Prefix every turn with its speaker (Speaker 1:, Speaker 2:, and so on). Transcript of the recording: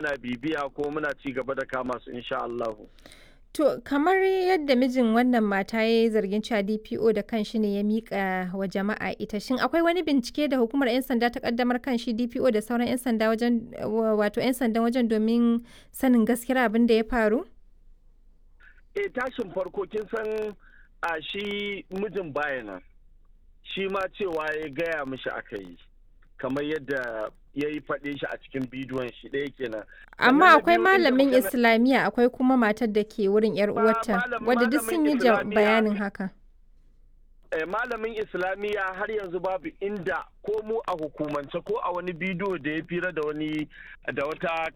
Speaker 1: ana bibiya ko muna ci gaba da kama su insha Allahu.
Speaker 2: To kamar yadda mijin wannan mata ya yi zargin cewa DPO da kanshi ne ya miƙa wa jama'a ita shin akwai wani bincike da hukumar 'yan sanda ta kaddamar kan shi DPO da sauran 'yan sanda wajen wato 'yan sandan wajen domin sanin gaskiyar abin da ya faru?
Speaker 1: E tashin farko kin san a shi mijin bayana shi ma cewa ya gaya mishi aka yi kamar yadda ya yi faɗe shi a cikin bidiyon shi ɗaya kenan.
Speaker 2: Amma akwai malamin Islamiyya akwai kuma matar da ke wurin 'yar uwarta wadda duk sun yi bayanin haka.
Speaker 1: malamin Islamiyya har yanzu babu inda ko mu a hukumance ko a wani bidiyo da ya fira da wani da wata